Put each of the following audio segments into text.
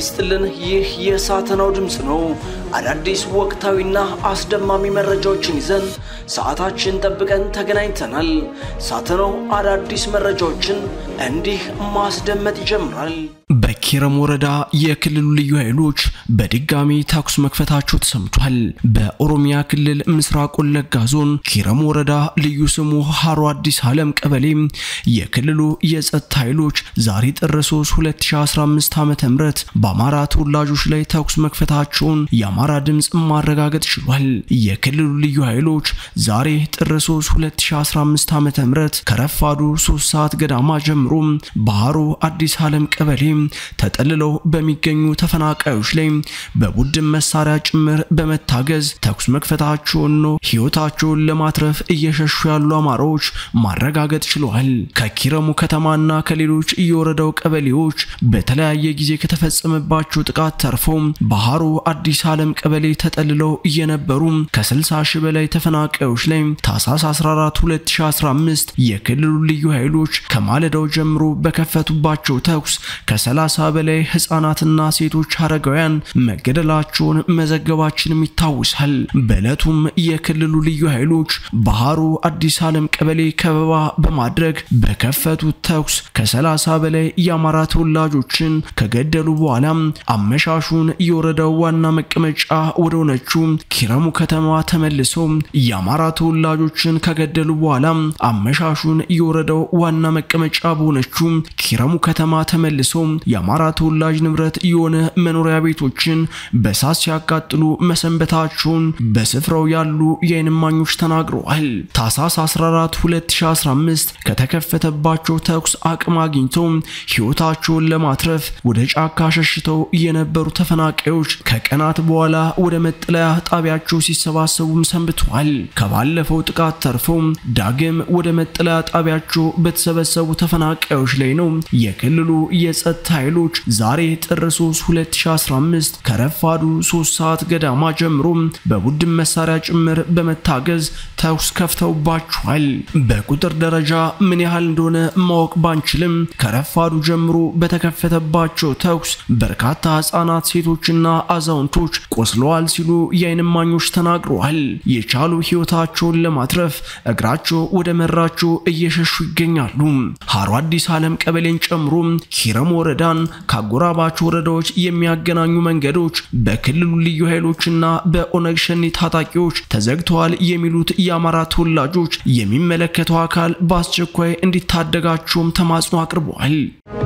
ይስጥልን። ይህ የሳተናው ድምፅ ነው። አዳዲስ ወቅታዊና አስደማሚ መረጃዎችን ይዘን ሰዓታችን ጠብቀን ተገናኝተናል። ሳተናው አዳዲስ መረጃዎችን እንዲህ ማስደመጥ ይጀምራል። በኪረም ወረዳ የክልሉ ልዩ ኃይሎች በድጋሚ ተኩስ መክፈታቸው ተሰምቷል። በኦሮሚያ ክልል ምስራቅ ወለጋ ዞን ኪረም ወረዳ ልዩ ስሙ ሀሮ አዲስ ዓለም ቀበሌ የክልሉ የጸጥታ ኃይሎች ዛሬ ጥር 3 2015 ዓ.ም በአማራ ተወላጆች ላይ ተኩስ መክፈታቸውን የአማራ ድምፅ ማረጋገጥ ችሏል። የክልሉ ልዩ ኃይሎች ዛሬ ጥር 3 2015 ዓ.ም ከረፋዱ 3 ሰዓት ገዳማ ጀምሮ በሀሮ አዲስ ዓለም ቀበሌ ተጠልለው በሚገኙ ተፈናቃዮች ላይ በቡድን መሳሪያ ጭምር በመታገዝ ተኩስ መክፈታቸውን ነው ሕይወታቸውን ለማትረፍ እየሸሹ ያሉ አማራዎች ማረጋገጥ ችለዋል። ከኪረሙ ከተማና ከሌሎች የወረዳው ቀበሌዎች በተለያየ ጊዜ ከተፈጸመባቸው ጥቃት ተርፈው በሀሮ አዲስ ዓለም ቀበሌ ተጠልለው እየነበሩ ከ60 ሺህ በላይ ተፈናቃዮች ላይ ታህሳስ 14 2015 የክልሉ ልዩ ኃይሎች ከማለዳው ጀምሮ በከፈቱባቸው ተኩስ ከ30 በላይ ህፃናትና ሴቶች አረጋውያን መገደላቸውን መዘገባችንም ይታወሳል። በዕለቱም የክልሉ ልዩ ኃይሎች በሀሮ አዲስ ዓለም ቀበሌ ከበባ በማድረግ በከፈቱት ተኩስ ከ30 በላይ የአማራ ተወላጆችን ከገደሉ በኋላ አመሻሹን የወረዳው ዋና መቀመጫ ወደ ሆነችው ኪረሙ ከተማ ተመልሰው የአማራ ተወላጆችን ከገደሉ በኋላ አመሻሹን የወረዳው ዋና መቀመጫ በሆነችው ኪረሙ ከተማ ተመልሰው የአማራ ተወላጅ ንብረት የሆነ መኖሪያ ቤቶችን በሳት ሲያቃጥሉ መሰንበታቸውን በስፍራው ያሉ የዓይን እማኞች ተናግረዋል። ታህሳስ 14 2015 ከተከፈተባቸው ተኩስ አቅም አግኝተው ሕይወታቸውን ለማትረፍ ወደ ጫካ ሸሽተው የነበሩ ተፈናቃዮች ከቀናት በኋላ ወደ መጠለያ ጣቢያቸው ሲሰባሰቡም ሰንብተዋል። ከባለፈው ጥቃት ተርፈው ዳግም ወደ መጠለያ ጣቢያቸው በተሰበሰቡ ተፈናቃዮች ላይ ነው የክልሉ የጸጥታ ኃይሎች ዛሬ ጥር 3 2015 ከረፋዱ 3 ሰዓት ገዳማ ጀምሮ በቡድን መሳሪያ ጭምር በመታገዝ ተኩስ ከፍተውባቸዋል። በቁጥር ደረጃ ምን ያህል እንደሆነ ማወቅ ባንችልም ከረፋዱ ጀምሮ በተከፈተባቸው ተኩስ በርካታ ህጻናት፣ ሴቶችና አዛውንቶች ቆስለዋል ሲሉ የዓይን እማኞች ተናግረዋል። የቻሉ ህይወታቸውን ለማትረፍ እግራቸው ወደ መራቸው እየሸሹ ይገኛሉ። ሀሮ አዲስ ዓለም ቀበሌን ጨምሮ ኪረም ወረዳን ከአጎራባች ወረዳዎች የሚያገናኙ መንገዶች በክልሉ ልዩ ኃይሎችና በኦነግ ሸኔ ታጣቂዎች ተዘግተዋል የሚሉት የአማራ ተወላጆች የሚመለከተው አካል በአስቸኳይ እንዲታደጋቸውም ተማጽኖ አቅርበዋል።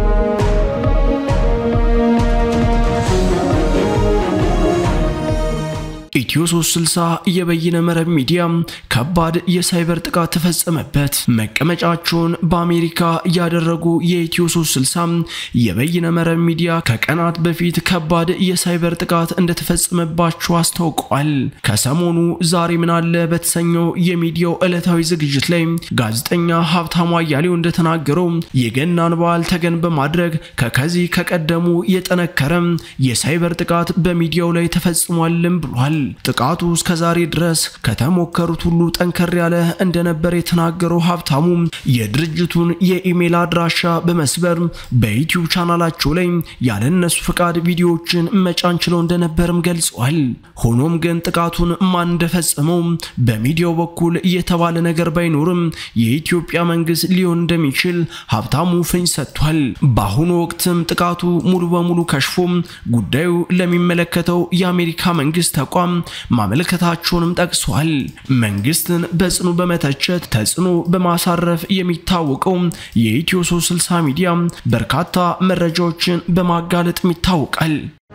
ኢትዮ 360 የበይነ መረብ ሚዲያ ከባድ የሳይበር ጥቃት ተፈጸመበት። መቀመጫቸውን በአሜሪካ ያደረጉ የኢትዮ 360 የበይነ መረብ ሚዲያ ከቀናት በፊት ከባድ የሳይበር ጥቃት እንደተፈጸመባቸው አስታውቀዋል። ከሰሞኑ ዛሬ ምን አለ በተሰኘው የሚዲያው ዕለታዊ ዝግጅት ላይ ጋዜጠኛ ሀብታሙ አያሌው እንደተናገረው የገናን በዓል ተገን በማድረግ ከከዚህ ከቀደሙ የጠነከረ የሳይበር ጥቃት በሚዲያው ላይ ተፈጽሟልም ብሏል። ጥቃቱ እስከ ዛሬ ድረስ ከተሞከሩት ሁሉ ጠንከር ያለ እንደነበር የተናገረው ሀብታሙ የድርጅቱን የኢሜል አድራሻ በመስበር በዩቲዩብ ቻናላቸው ላይ ያለነሱ ፈቃድ ቪዲዮዎችን መጫን ችለው እንደነበርም ገልጸዋል። ሆኖም ግን ጥቃቱን ማን እንደፈጸመው በሚዲያው በኩል የተባለ ነገር ባይኖርም የኢትዮጵያ መንግስት ሊሆን እንደሚችል ሀብታሙ ፍንጭ ሰጥቷል። በአሁኑ ወቅትም ጥቃቱ ሙሉ በሙሉ ከሽፎ ጉዳዩ ለሚመለከተው የአሜሪካ መንግስት ተቋም ማመልከታቸውንም ጠቅሷል። መንግስትን በጽኑ በመተቸት ተጽዕኖ በማሳረፍ የሚታወቀው የኢትዮ 360 ሚዲያ በርካታ መረጃዎችን በማጋለጥም ይታወቃል።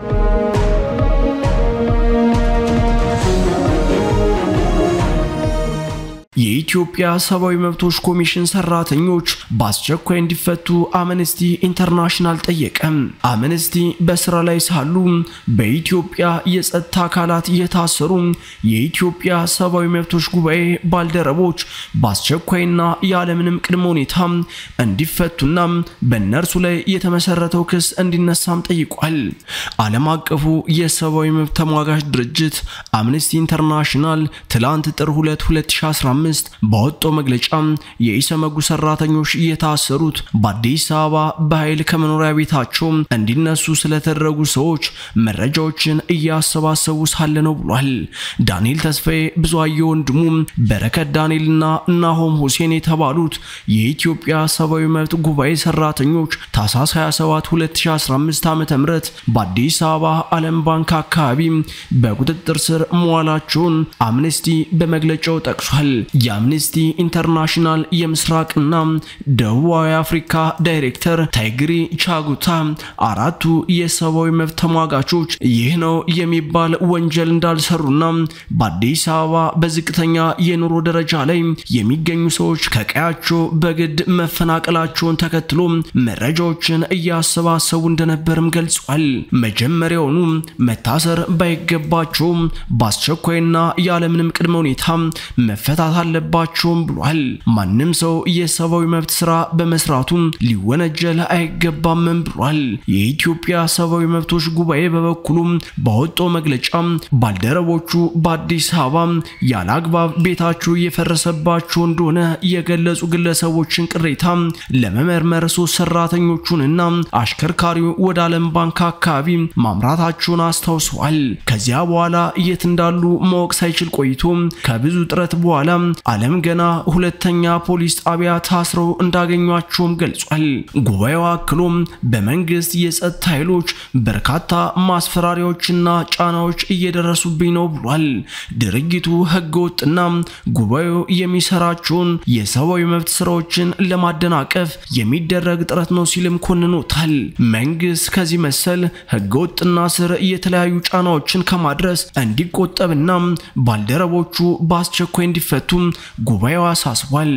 የኢትዮጵያ ሰብአዊ መብቶች ኮሚሽን ሰራተኞች በአስቸኳይ እንዲፈቱ አምነስቲ ኢንተርናሽናል ጠየቀ። አምነስቲ በስራ ላይ ሳሉ በኢትዮጵያ የጸጥታ አካላት የታሰሩ የኢትዮጵያ ሰብአዊ መብቶች ጉባኤ ባልደረቦች በአስቸኳይና ያለምንም ቅድመ ሁኔታ እንዲፈቱና በእነርሱ ላይ የተመሰረተው ክስ እንዲነሳም ጠይቋል። ዓለም አቀፉ የሰብአዊ መብት ተሟጋች ድርጅት አምነስቲ ኢንተርናሽናል ትላንት ጥር 2 2015 2015 ባወጣው መግለጫ የኢሰመጉ ሰራተኞች የታሰሩት በአዲስ አበባ በኃይል ከመኖሪያ ቤታቸው እንዲነሱ ስለተደረጉ ሰዎች መረጃዎችን እያሰባሰቡ ሳለ ነው ብሏል። ዳንኤል ተስፋዬ፣ ብዙአየሁ ወንድሙ፣ በረከት ዳንኤልና ናሆም ሁሴን የተባሉት የኢትዮጵያ ሰብአዊ መብት ጉባኤ ሰራተኞች ታህሳስ 27 2015 ዓ.ም በአዲስ አበባ ዓለም ባንክ አካባቢ በቁጥጥር ስር መዋላቸውን አምነስቲ በመግለጫው ጠቅሷል። የአምነስቲ ኢንተርናሽናል የምስራቅና ደቡባዊ አፍሪካ ዳይሬክተር ታይግሪ ቻጉታ አራቱ የሰብአዊ መብት ተሟጋቾች ይህ ነው የሚባል ወንጀል እንዳልሰሩና በአዲስ አበባ በዝቅተኛ የኑሮ ደረጃ ላይ የሚገኙ ሰዎች ከቀያቸው በግድ መፈናቀላቸውን ተከትሎ መረጃዎችን እያሰባሰቡ እንደነበርም ገልጿል። መጀመሪያውኑ መታሰር ባይገባቸውም በአስቸኳይና ያለምንም ቅድመ ሁኔታ መፈታት አለባቸውም ብሏል። ማንም ሰው የሰብአዊ መብት ስራ በመስራቱ ሊወነጀል አይገባምም ብሏል። የኢትዮጵያ ሰብአዊ መብቶች ጉባኤ በበኩሉ ባወጣው መግለጫ ባልደረቦቹ በአዲስ አበባ ያለ አግባብ ቤታቸው እየፈረሰባቸው እንደሆነ የገለጹ ግለሰቦችን ቅሬታ ለመመርመር ሶስት ሰራተኞቹንና አሽከርካሪው ወደ ዓለም ባንክ አካባቢ ማምራታቸውን አስታውሰዋል። ከዚያ በኋላ የት እንዳሉ ማወቅ ሳይችል ቆይቶ ከብዙ ጥረት በኋላ ዓለም ገና ሁለተኛ ፖሊስ ጣቢያ ታስረው እንዳገኟቸውም ገልጿል። ጉባኤው አክሎም በመንግስት የጸጥታ ኃይሎች በርካታ ማስፈራሪያዎችና ጫናዎች እየደረሱብኝ ነው ብሏል። ድርጊቱ ህገወጥና ጉባኤው የሚሰራቸውን የሰብአዊ መብት ስራዎችን ለማደናቀፍ የሚደረግ ጥረት ነው ሲልም ኮንኖታል። መንግስት ከዚህ መሰል ህገወጥና ስር የተለያዩ ጫናዎችን ከማድረስ እንዲቆጠብና ባልደረቦቹ በአስቸኳይ እንዲፈቱ ጉባኤው አሳስቧል።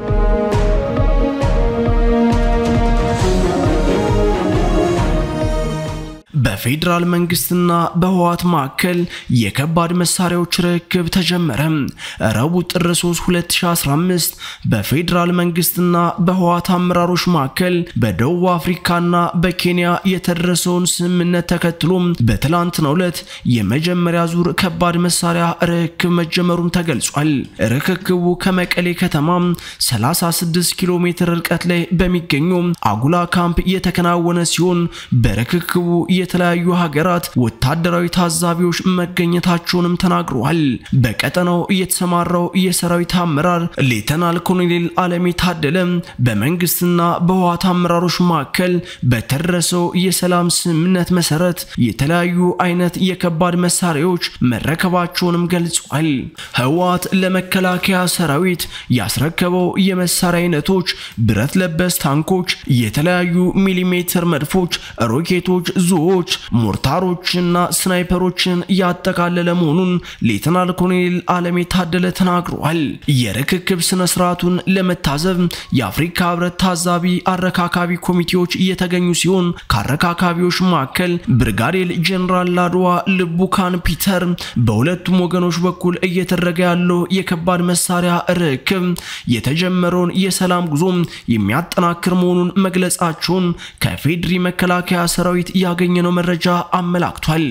በፌዴራል መንግስትና በህወሓት መካከል የከባድ መሳሪያዎች ርክክብ ተጀመረ። ረቡዕ ጥር 3 2015 በፌዴራል መንግስትና በህወሓት አመራሮች መካከል በደቡብ አፍሪካና በኬንያ የተደረሰውን ስምምነት ተከትሎ በትላንትናው ዕለት የመጀመሪያ ዙር ከባድ መሳሪያ ርክክብ መጀመሩም ተገልጿል። ርክክቡ ከመቀሌ ከተማ 36 ኪሎ ሜትር ርቀት ላይ በሚገኘው አጉላ ካምፕ የተከናወነ ሲሆን በርክክቡ የተለያዩ ሀገራት ወታደራዊ ታዛቢዎች መገኘታቸውንም ተናግረዋል። በቀጠናው የተሰማራው የሰራዊት አመራር ሌተናል ኮሎኔል አለሜ ታደለ በመንግስትና በህወሓት አመራሮች መካከል በተደረሰው የሰላም ስምምነት መሰረት የተለያዩ አይነት የከባድ መሳሪያዎች መረከባቸውንም ገልጿል። ህወሓት ለመከላከያ ሰራዊት ያስረከበው የመሳሪያ አይነቶች ብረት ለበስ ታንኮች፣ የተለያዩ ሚሊሜትር መድፎች፣ ሮኬቶች፣ ዙዎች፣ ሞርታሮችና ስናይፐሮችን ያጠቃለለ መሆኑን ሌተናል ኮሎኔል አለሜ ታደለ ተናግረዋል። የርክክብ ስነ ስርዓቱን ለመታዘብ የአፍሪካ ህብረት ታዛቢ አረካካቢ ኮሚቴዎች እየተገኙ ሲሆን ከአረካካቢዎች መካከል ብርጋዴር ጀኔራል ላድዋ ልቡካን ፒተር በሁለቱም ወገኖች በኩል እየተደረገ ያለው የከባድ መሳሪያ ርክክብ የተጀመረውን የሰላም ጉዞ የሚያጠናክር መሆኑን መግለጻቸውን ከፌድሪ መከላከያ ሰራዊት ያገኘነው መረጃ አመላክቷል።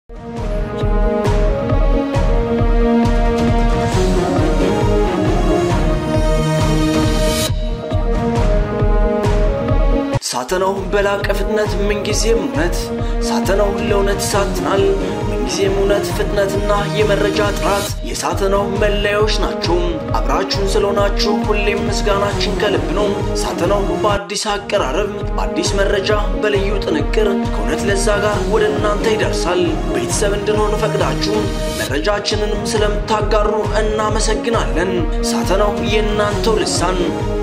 ሳተናው በላቀ ፍጥነት ምንጊዜም እውነት ሳተናው ለእውነት ይሳትናል። ምንጊዜም እውነት፣ ፍጥነትና የመረጃ ጥራት የሳተናው መለያዎች ናቸው። አብራችሁን ስለሆናችሁ ሁሌም ምስጋናችን ከልብ ነው። ሳተናው በአዲስ አቀራረብ፣ በአዲስ መረጃ፣ በልዩ ጥንቅር ከእውነት ለዛ ጋር ወደ እናንተ ይደርሳል። ቤተሰብ እንድንሆን ፈቅዳችሁ መረጃችንንም ስለምታጋሩ እናመሰግናለን። ሳተናው የእናንተው ልሳን